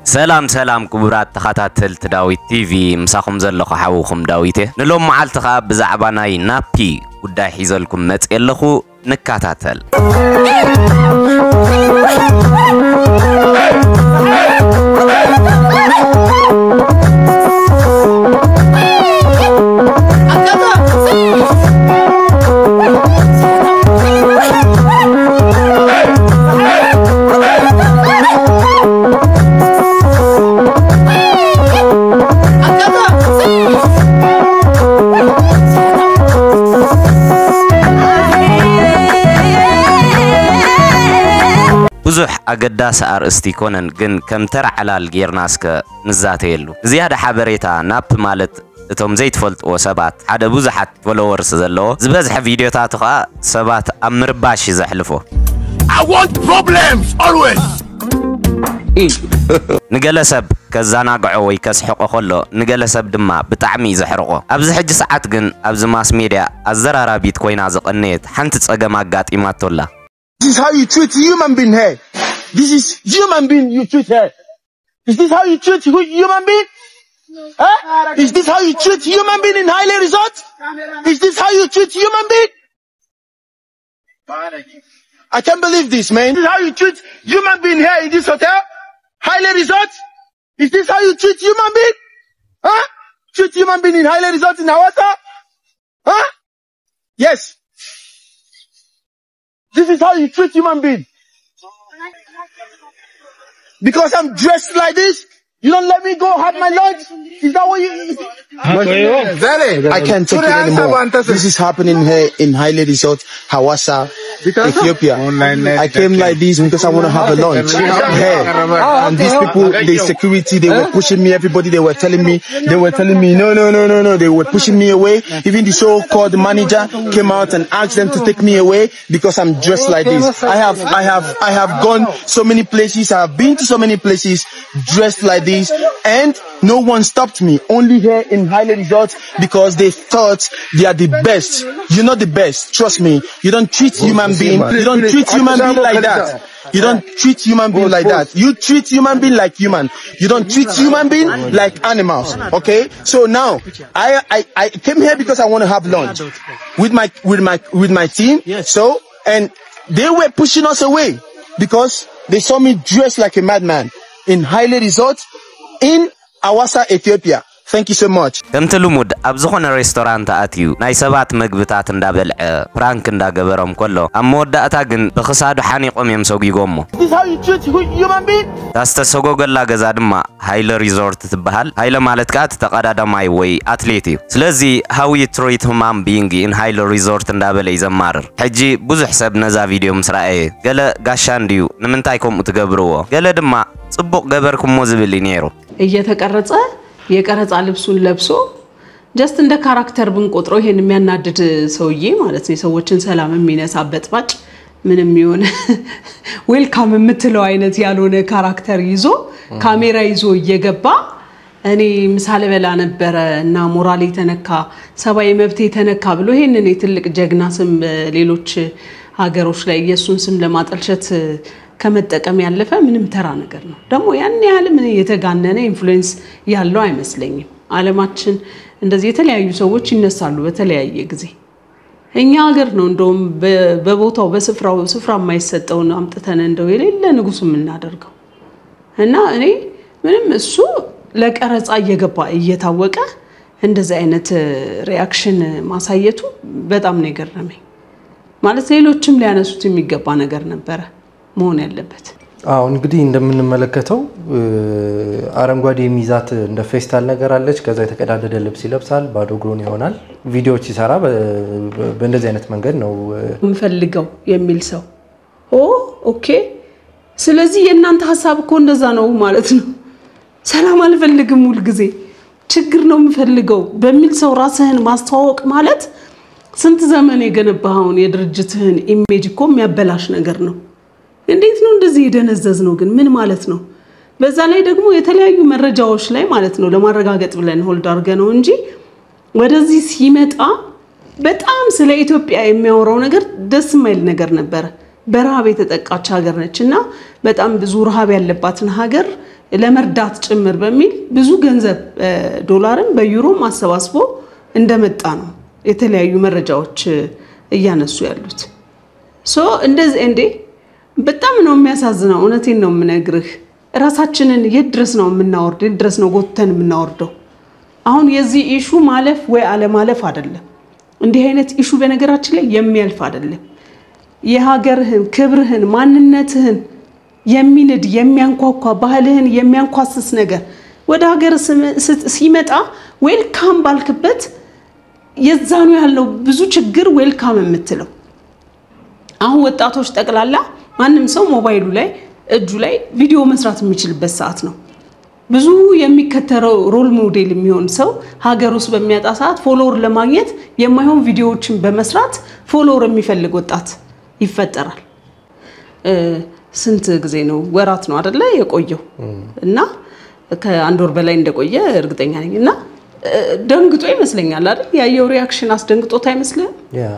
ሰላም ሰላም ክቡራት ተኸታተልቲ ዳዊት ቲቪ ምሳኹም ዘለኹ ሓዊኹም ዳዊት እየ ንሎም መዓልቲ ከዓ ብዛዕባ ናይ ናፒ ጉዳይ ሒዘልኩም መፅእ ኣለኹ ንከታተል ብዙሕ ኣገዳሲ ኣርእስቲ ይኮነን ግን ከም ተራ ዕላል ጌርናስከ ንዛተየሉ ዝያዳ ሓበሬታ ናፕ ማለት እቶም ዘይትፈልጥዎ ሰባት ሓደ ብዙሓት ፎሎወርስ ዘለዎ ዝበዝሐ ቪድዮታቱ ከዓ ሰባት ኣብ ምርባሽ እዩ ዘሕልፎ I want problems always. ንገለ ሰብ ከዘናግዖ ወይ ከስሕቆ ከሎ ንገለ ሰብ ድማ ብጣዕሚ እዩ ዘሕርቆ ኣብዚ ሕጂ ሰዓት ግን ኣብዚ ማስ ሜድያ ኣዘራራቢት ኮይና ዝቐነየት ሓንቲ ፀገም ኣጋጢማቶላ This is how you treat human being here. This is human being you treat here. Is this how you treat hu- human being? Huh? Is this how you treat human being in Highland Resort? Is this how you treat human being? I can't believe this, man. This is how you treat human being here in this hotel? Highland Resort? Is this how you treat human being? Huh? Treat human being in Highland Resort in Hawassa? Huh? Yes. This is how you treat human being. Because I'm dressed like this, you don't let me go have my lunch. Is that what you? I can't take it anymore. This is happening here in Haile Resort, Hawassa, Ethiopia. I came like this because I want to have a lunch here. And these people, the security, they were pushing me. Everybody, they were telling me, they were telling me, no, no, no, no, no. They were pushing me away. Even the so-called manager came out and asked them to take me away because I'm dressed like this. I have, I have, I have gone so many places. I have been to so many places dressed like this and no one stopped me. Only here in Highland Resort because they thought they are the best. You're not the best. Trust me. You don't treat human being. You don't treat human being like that. You don't treat human being like that. You treat human being like human. You don't treat human being like animals. Okay? So now I I, I came here because I want to have lunch with my with my with my team. So and they were pushing us away because they saw me dressed like a madman in Haile Resort in Awassa, Ethiopia. Thank you so much. ከምቲ ልሙድ ኣብ ዝኾነ ሬስቶራንት ኣትዩ ናይ ሰባት ምግብታት እንዳበልዐ ፕራንክ እንዳገበሮም ከሎ ኣብ መወዳእታ ግን ብክሳዱ ሓኒቆም እዮም ሰጊጎሞ This is how you treat hu- human being? እታ ዝተሰጎገላ ገዛ ድማ ሃይለ ሪዞርት ትበሃል ሃይለ ማለት ከዓ እቲ ተቐዳዳማይ ወይ ኣትሌት እዩ ስለዚ ሃዊ ትሪት ሁማን ቢንግ ኢን ሃይለ ሪዞርት እንዳበለ እዩ ዘማርር ሕጂ ብዙሕ ሰብ ነዛ ቪድዮ ምስ ረአየ ገለ ጋሻ እንድዩ ንምንታይ ከምኡ ትገብርዎ ገለ ድማ ጽቡቕ ገበርኩሞ ዝብል እዩ ነይሩ እየተቀረጸ የቀረጻ ልብሱን ለብሶ ጀስት እንደ ካራክተር ብንቆጥረው ይሄን የሚያናድድ ሰውዬ ማለት ነው። የሰዎችን ሰላም የሚነሳ በጥባጭ ምንም የሆነ ዌልካም የምትለው አይነት ያልሆነ ካራክተር ይዞ ካሜራ ይዞ እየገባ እኔ ምሳ ልበላ ነበረ እና ሞራል የተነካ ሰብአዊ መብት የተነካ ብሎ ይሄንን የትልቅ ጀግና ስም ሌሎች ሀገሮች ላይ የእሱን ስም ለማጠልሸት ከመጠቀም ያለፈ ምንም ተራ ነገር ነው። ደግሞ ያን ያህል ምን የተጋነነ ኢንፍሉዌንስ ያለው አይመስለኝም። ዓለማችን እንደዚህ የተለያዩ ሰዎች ይነሳሉ በተለያየ ጊዜ። እኛ ሀገር ነው እንደውም በ- በቦታው በስፍራው ስፍራ የማይሰጠውን አምጥተን እንደው የሌለ ንጉስ የምናደርገው እና እኔ ምንም እሱ ለቀረጻ እየገባ እየታወቀ እንደዚህ አይነት ሪያክሽን ማሳየቱ በጣም ነው የገረመኝ። ማለት ሌሎችም ሊያነሱት የሚገባ ነገር ነበረ መሆን ያለበት። አዎ እንግዲህ እንደምንመለከተው እ፣ አረንጓዴ የሚይዛት እንደ ፌስታል ነገር አለች። ከዛ የተቀዳደደ ልብስ ይለብሳል፣ ባዶ እግሩን ይሆናል። ቪዲዮዎች ሲሰራ በ- በ- በእንደዚህ አይነት መንገድ ነው እ፣ የምፈልገው የሚል ሰው ኦ ኦኬ። ስለዚህ የእናንተ ሀሳብ እኮ እንደዛ ነው ማለት ነው። ሰላም አልፈልግም ሁልጊዜ ችግር ነው የምፈልገው በሚል ሰው ራስህን ማስተዋወቅ ማለት ስንት ዘመን የገነባኸውን የድርጅትህን ኢሜጅ እኮ የሚያበላሽ ነገር ነው። እንዴት ነው እንደዚህ የደነዘዝ ነው ግን ምን ማለት ነው? በዛ ላይ ደግሞ የተለያዩ መረጃዎች ላይ ማለት ነው ለማረጋገጥ ብለን ሆልድ አድርገ ነው እንጂ ወደዚህ ሲመጣ በጣም ስለ ኢትዮጵያ የሚያወራው ነገር ደስ የማይል ነገር ነበረ። በረሃብ የተጠቃች ሀገር ነች እና በጣም ብዙ ረሃብ ያለባትን ሀገር ለመርዳት ጭምር በሚል ብዙ ገንዘብ ዶላርን በዩሮም አሰባስቦ እንደመጣ ነው የተለያዩ መረጃዎች እያነሱ ያሉት። ሶ እንደዚህ እንዴ በጣም ነው የሚያሳዝነው። እውነቴን ነው የምነግርህ። ራሳችንን የት ድረስ ነው የምናወርድ? የት ድረስ ነው ጎትተን የምናወርደው? አሁን የዚህ ኢሹ ማለፍ ወይ አለማለፍ አይደለም። እንዲህ አይነት ኢሹ በነገራችን ላይ የሚያልፍ አይደለም። የሀገርህን፣ ክብርህን፣ ማንነትህን የሚንድ የሚያንኳኳ ባህልህን የሚያንኳስስ ነገር ወደ ሀገር ሲመጣ ዌልካም ባልክበት የዛኑ ያለው ብዙ ችግር ዌልካም የምትለው አሁን ወጣቶች ጠቅላላ ማንም ሰው ሞባይሉ ላይ እጁ ላይ ቪዲዮ መስራት የሚችልበት ሰዓት ነው። ብዙ የሚከተለው ሮል ሞዴል የሚሆን ሰው ሀገር ውስጥ በሚያጣ ሰዓት ፎሎወር ለማግኘት የማይሆን ቪዲዮዎችን በመስራት ፎሎወር የሚፈልግ ወጣት ይፈጠራል። ስንት ጊዜ ነው? ወራት ነው አደለ የቆየው እና ከአንድ ወር በላይ እንደቆየ እርግጠኛ ነኝ። እና ደንግጦ ይመስለኛል አይደል? ያየው ሪያክሽን አስደንግጦት አይመስልም?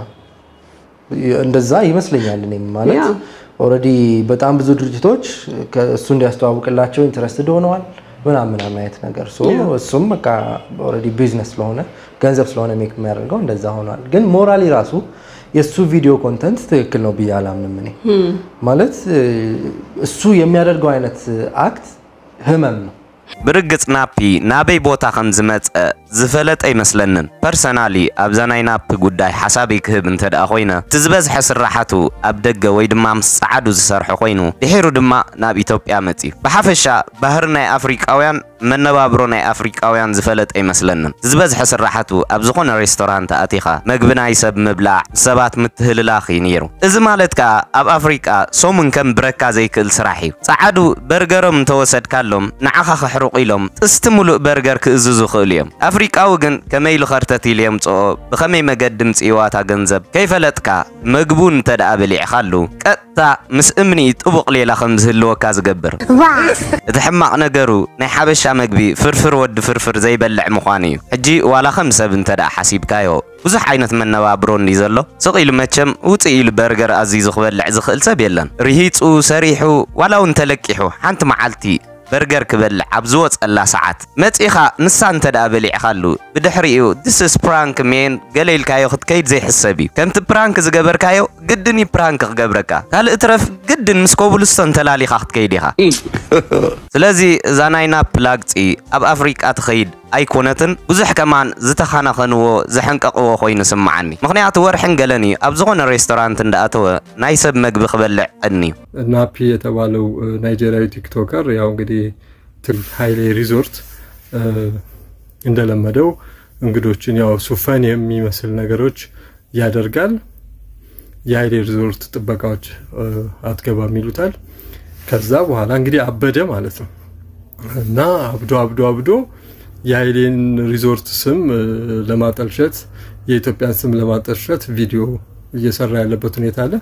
እንደዛ ይመስለኛል። እኔም ማለት ያ። ኦልሬዲ በጣም ብዙ ድርጅቶች እሱ እንዲያስተዋውቅላቸው ኢንትረስትድ ሆነዋል ምናምን ምናምን አይነት ነገር ሶ እሱም በቃ ኦልሬዲ ቢዝነስ ስለሆነ ገንዘብ ስለሆነ ሜክ የሚያደርገው እንደዛ ሆኗል። ግን ሞራሊ ራሱ የእሱ ቪዲዮ ኮንተንት ትክክል ነው ብዬ አላምንም። እኔ ማለት እሱ የሚያደርገው አይነት አክት ህመም ነው። ብርግፅ ናፒ ናበይ ቦታ ከም ዝመፀ ዝፈለጠ ይመስለንን ፐርሰናሊ ኣብዛ ናይ ናፒ ጉዳይ ሓሳበይ ክህብ እንተ ደኣ ኮይነ እቲ ዝበዝሐ ስራሓቱ ኣብ ደገ ወይ ድማ ምስ ፃዓዱ ዝሰርሖ ኮይኑ ድሒሩ ድማ ናብ ኢትዮጵያ መፂኡ ብሓፈሻ ባህሪ ናይ ኣፍሪቃውያን መነባብሮ ናይ ኣፍሪቃውያን ዝፈለጠ ይመስለንን ዝበዝሐ ስራሓቱ ኣብ ዝኾነ ሬስቶራንት ኣቲኻ መግቢ ናይ ሰብ ምብላዕ ሰባት ምትህልላኽ እዩ ነይሩ እዚ ማለት ከዓ ኣብ ኣፍሪቃ ሶሙን ከም ብረካ ዘይክእል ስራሕ እዩ ፃዓዱ በርገሮም እንተወሰድካሎም ንዓኻ ክሕርቁ ኢሎም ጥስቲ ሙሉእ በርገር ክእዝዙ ክእሉ እዮም ኣፍሪቃዊ ግን ከመይ ልኸርተት ኢሉ የምፅኦ ብኸመይ መገዲ ምፅዋታ ገንዘብ ከይፈለጥካ መግቡ እንተ ደኣ በሊዕኻሉ ቀጥታ ምስ እምኒ ጥቡቕ ሌላ ከም ዝህልወካ ዝገብር እቲ ሕማቕ ነገሩ ናይ ሓበሻ መግቢ ፍርፍር ወዲ ፍርፍር ዘይበልዕ ምዃኑ እዩ ሕጂ ዋላ ከም ሰብ እንተ ደኣ ሓሲብካዮ ብዙሕ ዓይነት መነባብሮ እንዲ ዘሎ ስቕ ኢሉ መቸም ውፅእ ኢሉ በርገር ኣዚዙ ክበልዕ ዝኽእል ሰብ የለን ርሂፁ ሰሪሑ ዋላ እውን ተለቂሑ ሓንቲ መዓልቲ በርገር ክበልዕ ኣብ ዝወፀላ ሰዓት መፂኻ ንሳ እንተ ደኣ በሊዕኻሉ ብድሕሪኡ ድስስ ፕራንክ ሜን ገለ ኢልካዮ ክትከይድ ዘይሕሰብ እዩ ከምቲ ፕራንክ ዝገበርካዮ ግድን እዩ ፕራንክ ክገብረካ ካልእ ትረፍ ግድን ምስ ኮብልስቶን ተላሊኻ ክትከይድ ኢኻ ስለዚ እዛ ናይ ናፕ ላግፂ ኣብ ኣፍሪቃ ትኸይድ ኣይኮነትን ብዙሕ ከማን ዝተኻናኸንዎ ዘሐንቀቕዎ ኮይኑ ስምዓኒ ምክንያቱ ወርሕን ገለን እዩ ኣብ ዝኾነ ሬስቶራንት እንዳኣተወ ናይ ሰብ መግቢ ክበልዕ ዕድኒ እዩ ናፒ የተባለው ናይጄሪያዊ ቲክቶከር ያው እንግዲህ ትል ሀይሌ ሪዞርት እንደለመደው እንግዶችን ያው ሱፈን የሚመስል ነገሮች ያደርጋል። የሀይሌ ሪዞርት ጥበቃዎች አትገባም ይሉታል። ከዛ በኋላ እንግዲህ አበደ ማለት ነው እና አብዶ አብዶ አብዶ የሀይሌን ሪዞርት ስም ለማጠልሸት የኢትዮጵያን ስም ለማጠልሸት ቪዲዮ እየሰራ ያለበት ሁኔታ አለ።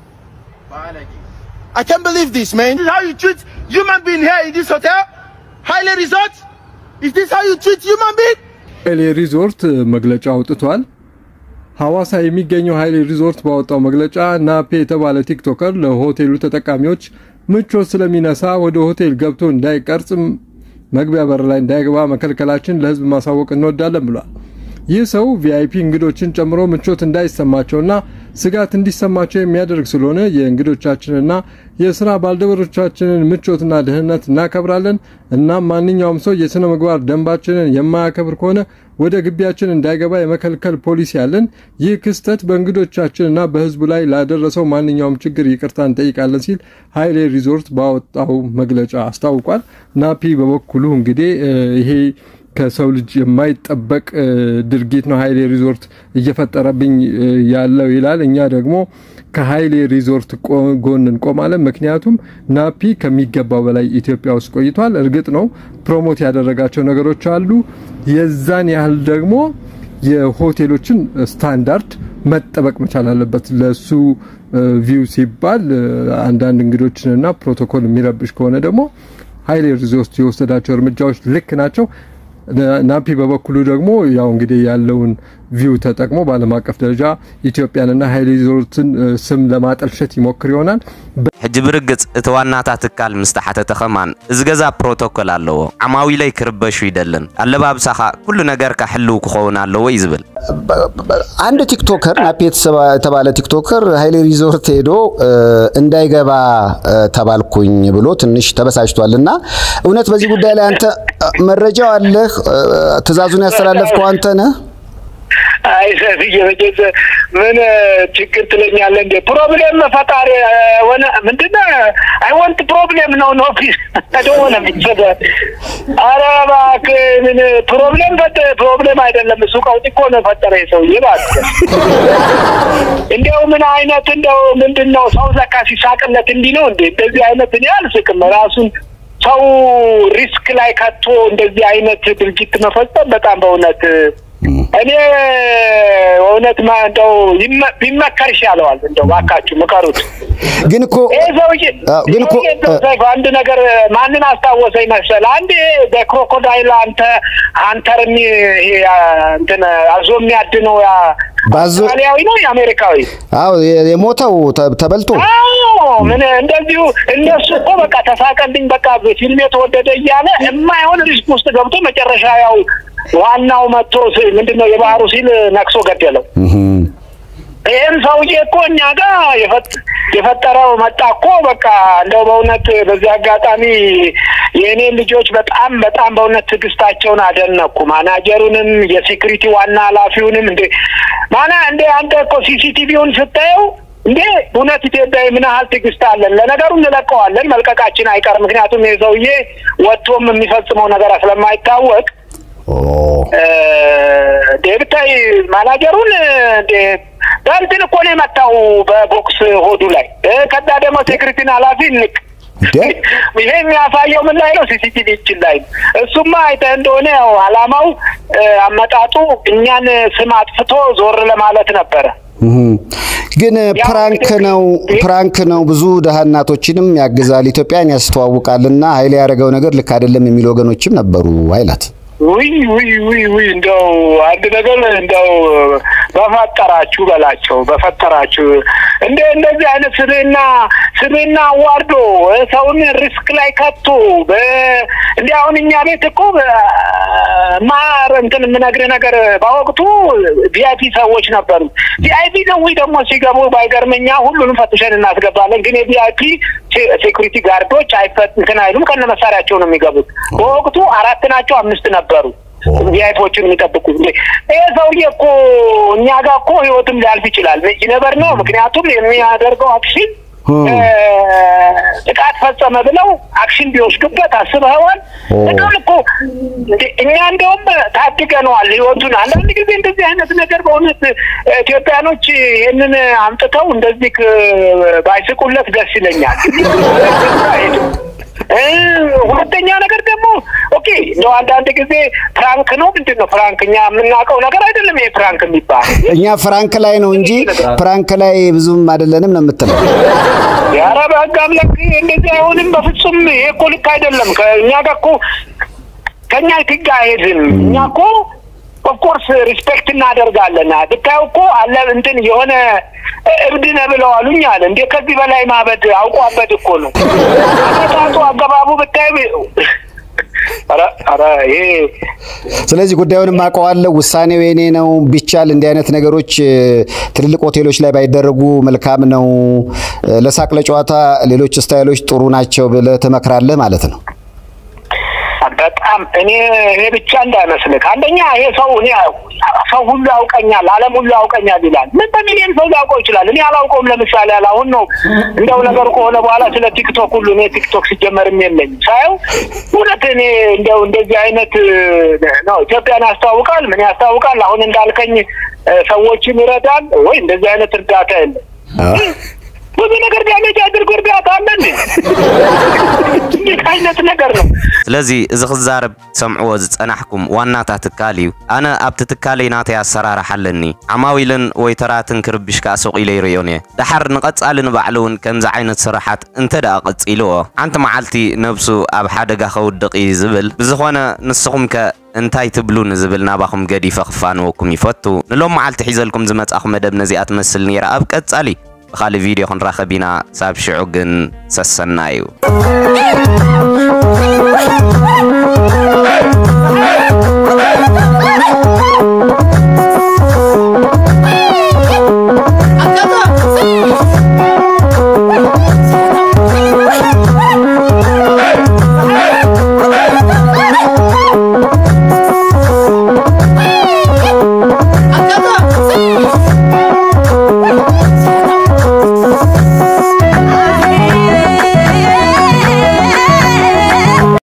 I can't believe this, man. This is how you treat human being here in this hotel? Highland Resort? Is this how you treat human being? ሀይሌ ሪዞርት መግለጫ አውጥቷል። ሐዋሳ የሚገኘው ሀይሌ ሪዞርት ባወጣው መግለጫ ናፔ የተባለ ቲክቶከር ለሆቴሉ ተጠቃሚዎች ምቾት ስለሚነሳ ወደ ሆቴል ገብቶ እንዳይቀርጽ መግቢያ በር ላይ እንዳይገባ መከልከላችን ለሕዝብ ማሳወቅ እንወዳለን ብሏል። ይህ ሰው ቪአይፒ እንግዶችን ጨምሮ ምቾት እንዳይሰማቸውና ስጋት እንዲሰማቸው የሚያደርግ ስለሆነ የእንግዶቻችንና የስራ ባልደረቦቻችንን ምቾትና ደህንነት እናከብራለን። እናም ማንኛውም ሰው የስነ ምግባር ደንባችንን የማያከብር ከሆነ ወደ ግቢያችን እንዳይገባ የመከልከል ፖሊሲ ያለን። ይህ ክስተት በእንግዶቻችንና በህዝቡ ላይ ላደረሰው ማንኛውም ችግር ይቅርታ እንጠይቃለን ሲል ሀይሌ ሪዞርት ባወጣው መግለጫ አስታውቋል። ናፒ በበኩሉ እንግዲህ ይሄ ከሰው ልጅ የማይጠበቅ ድርጊት ነው ሀይሌ ሪዞርት እየፈጠረብኝ ያለው ይላል። እኛ ደግሞ ከሀይሌ ሪዞርት ጎን እንቆማለን። ምክንያቱም ናፒ ከሚገባው በላይ ኢትዮጵያ ውስጥ ቆይቷል። እርግጥ ነው ፕሮሞት ያደረጋቸው ነገሮች አሉ። የዛን ያህል ደግሞ የሆቴሎችን ስታንዳርድ መጠበቅ መቻል አለበት። ለሱ ቪው ሲባል አንዳንድ እንግዶችንና ፕሮቶኮል የሚረብሽ ከሆነ ደግሞ ሀይሌ ሪዞርት የወሰዳቸው እርምጃዎች ልክ ናቸው። ናፒ በበኩሉ ደግሞ ያው እንግዲህ ያለውን ቪው ተጠቅሞ በዓለም አቀፍ ደረጃ ኢትዮጵያንና ሃይሌ ሪዞርትን ስም ለማጠልሸት ይሞክር ይሆናል። ሕጂ ብርግጽ እቲ ዋናታ ትካል ምስ ተሓተተ ኸማን እዚ ገዛ ፕሮቶኮል ኣለዎ ዓማዊለይ ክርበሹ ይደልን ኣለባብሳኻ ኩሉ ነገርካ ሕልው ክኸውን ኣለዎ እዩ ዝብል አንድ ቲክቶከር ናፒ የተባለ ቲክቶከር ሀይሌ ሪዞርት ሄዶ እንዳይገባ ተባልኩኝ ብሎ ትንሽ ተበሳጭቷል። እና እውነት በዚህ ጉዳይ ላይ አንተ መረጃው አለህ? ትዕዛዙን ያስተላለፍከው አንተ ነህ? አይ ሰፍዬ መቼስ ምን ችግር ትለኛለህ እንዴ? ፕሮብሌም ፈጣሪ ሆነ ምንድነው? አይ ወንት ፕሮብሌም ነው ኖ ፒስ ሆነ ሚሰደ አረ እባክህ ምን ፕሮብሌም ፈጠ ፕሮብሌም አይደለም እሱ ቀውጢ እኮ ነው ፈጠረ ሰውዬ እባክህ። እንዲያው ምን አይነት እንደው ምንድን ነው ሰው ዘካ ሲሳቅለት እንዲህ ነው እንዴ? እንደዚህ አይነት እኔ አልስቅም ራሱን ሰው ሪስክ ላይ ከቶ እንደዚህ አይነት ድርጊት መፈጸም በጣም በእውነት እኔ እውነት ማ እንደው ቢመከር ይሻለዋል። እንደው ባካችሁ ምከሩት። ግን እኮ ይሄ ሰውዬ ግን እኮ ሰይፉ አንድ ነገር ማንን አስታወሰኝ መሰል? አንድ በክሮኮዳይል አንተ አንተር እንትን አዞ የሚያድነው ያ ባዞ አውስትራሊያዊ ነው የአሜሪካዊ? አዎ የሞተው ተበልቶ አዎ ምን እንደዚሁ እነሱ እኮ በቃ ተሳቀልኝ በቃ ፊልም የተወደደ እያለ የማይሆን ሪስክ ውስጥ ገብቶ መጨረሻ ያው ዋናው መጥቶ ምንድነው የባህሩ ሲል ነክሶ ገደለው። ይህም ሰውዬ እኮ እኛ ጋር የፈጠረው መጣ እኮ በቃ እንደው በእውነት በዚህ አጋጣሚ የእኔ ልጆች በጣም በጣም በእውነት ትዕግስታቸውን አደነኩ። ማናጀሩንም የሴኩሪቲ ዋና ኃላፊውንም እንደ ማና እንደ አንተ እኮ ሲሲቲቪውን ስታየው እንዴ እውነት ኢትዮጵያዊ ምን ያህል ትዕግስት አለን? ለነገሩ እንለቀዋለን፣ መልቀቃችን አይቀርም። ምክንያቱም ይህ ሰውዬ ወጥቶም የሚፈጽመው ነገር ስለማይታወቅ ብታይ ማናጀሩን በእንትን እኮ ነው የመታው በቦክስ ሆዱ ላይ። ከዛ ደግሞ ሴክሪቲን ኃላፊ ንቅ ይሄ የሚያሳየው ምን ላይ ነው? ሲሲቲቪ እችን ላይ ነው። እሱማ አይተህ እንደሆነ ያው አላማው አመጣጡ እኛን ስም አጥፍቶ ዞር ለማለት ነበረ። ግን ፕራንክ ነው ፕራንክ ነው። ብዙ ደሃ እናቶችንም ያግዛል፣ ኢትዮጵያን ያስተዋውቃልና ኃይሌ ያደረገው ነገር ልክ አይደለም የሚሉ ወገኖችም ነበሩ አይላት ውይ ውይ ውይ ውይ እንደው አንድ ነገር እንደው በፈጠራችሁ በላቸው በፈጠራችሁ እንደ እንደዚህ አይነት ስብዕና ስብዕና አዋርዶ ሰውን ሪስክ ላይ ከቶ እንዲ አሁን እኛ ቤት እኮ ማር እንትን የምነግርህ ነገር በወቅቱ ቪአይፒ ሰዎች ነበሩ። ቪአይፒ ሰዎች ደግሞ ሲገቡ ባይገርመኛ ሁሉንም ፈትሸን እናስገባለን። ግን የቪአይፒ ሴኩሪቲ ጋርዶች አይፈት እንትን አይሉም ከነ መሳሪያቸው ነው የሚገቡት። በወቅቱ አራት ናቸው አምስት ነበሩ ቪአይፒዎችን የሚጠብቁ። ይሄ ሰውዬ እኮ እኛ ጋር እኮ ህይወትም ሊያልፍ ይችላል። ነበር ነው ምክንያቱም የሚያደርገው አክሽን ጥቃት ፈጸመ ብለው አክሽን ቢወስዱበት አስበኸዋል? በጣም እኮ እኛ እንደውም ታድገነዋል ህይወቱን። አንዳንድ ጊዜ እንደዚህ አይነት ነገር በእውነት ኢትዮጵያኖች ይህንን አምጥተው እንደዚህ ባይስቁለት ደስ ይለኛል። ሁለተኛ ነገር ደግሞ ኦኬ እንደው አንዳንድ ጊዜ ፍራንክ ነው ምንድን ነው ፍራንክ እኛ የምናውቀው ነገር አይደለም ይሄ ፍራንክ የሚባል እኛ ፍራንክ ላይ ነው እንጂ ፍራንክ ላይ ብዙም አይደለንም ነው የምትለው። ኧረ በህግ አምላክ እንደዚህ አይሆንም በፍጹም። ይሄ እኮ ልክ አይደለም። ከእኛ ጋር እኮ ከእኛ ህግ አይሄድም። እኛ እኮ ኦፍኮርስ ሪስፔክት እናደርጋለን። ብታየው እኮ አለ እንትን የሆነ እብድ ነህ ብለው አሉኝ አለ። እንዴ ከዚህ በላይ ማበድ አውቋበድ እኮ ነው። አመጣጡ አገባቡ ብታይ ኧረ ይሄ ስለዚህ ጉዳዩንም አውቀዋለሁ። ውሳኔው የኔ ነው። ቢቻል እንዲህ አይነት ነገሮች ትልልቅ ሆቴሎች ላይ ባይደረጉ መልካም ነው። ለሳቅ ለጨዋታ ሌሎች ስታይሎች ጥሩ ናቸው ብለህ ትመክራለህ ማለት ነው። በጣም እኔ ይሄ ብቻ እንዳይመስልህ። አንደኛ ይሄ ሰው እኔ ሰው ሁሉ ያውቀኛል፣ ዓለም ሁሉ ያውቀኛል ይላል። ምን በሚሊዮን ሰው ሊያውቀው ይችላል። እኔ አላውቀውም። ለምሳሌ ያለ አሁን ነው እንደው ነገሩ ከሆነ በኋላ ስለ ቲክቶክ ሁሉ እኔ ቲክቶክ ሲጀመርም የለኝም ሳየው እውነት እኔ እንደው እንደዚህ አይነት ነው ኢትዮጵያን ያስተዋውቃል፣ ምን ያስታውቃል። አሁን እንዳልከኝ ሰዎችን ይረዳል ወይ እንደዚህ አይነት እርዳታ የለም። ብዙ ነገር ዳሜጅ አድርጎ እርዳታ አለ እንዴት አይነት ነገር ነው? ስለዚ እዚ ክዛረብ ሰምዕዎ ዝፀናሕኩም ዋናታ ትካል እዩ ኣነ ኣብቲ ትካለይ ናተይ ኣሰራርሓ ኣለኒ ዓማዊልን ወይ ተራትን ክርብሽካ ሱቕ ኢለ ይርዮን እየ ድሓር ንቐጻሊ ንባዕሉ እውን ከምዚ ዓይነት ስራሓት እንተ ደኣ ቀፂልዎ ሓንቲ መዓልቲ ነብሱ ኣብ ሓደጋ ከውድቕ እዩ ዝብል ብዝኾነ ንስኹም ከ እንታይ ትብሉ ንዝብል ናባኹም ገዲፈ ክፋንወኩም ይፈቱ ንሎም መዓልቲ ሒዘልኩም ዝመጻኹም መደብ ነዚኣ ትመስል ነይራ ኣብ ቀጻሊ ብኻልእ ቪድዮ ክንራኸብ ኢና ሳብ ሽዑ ግን ሰሰና እዩ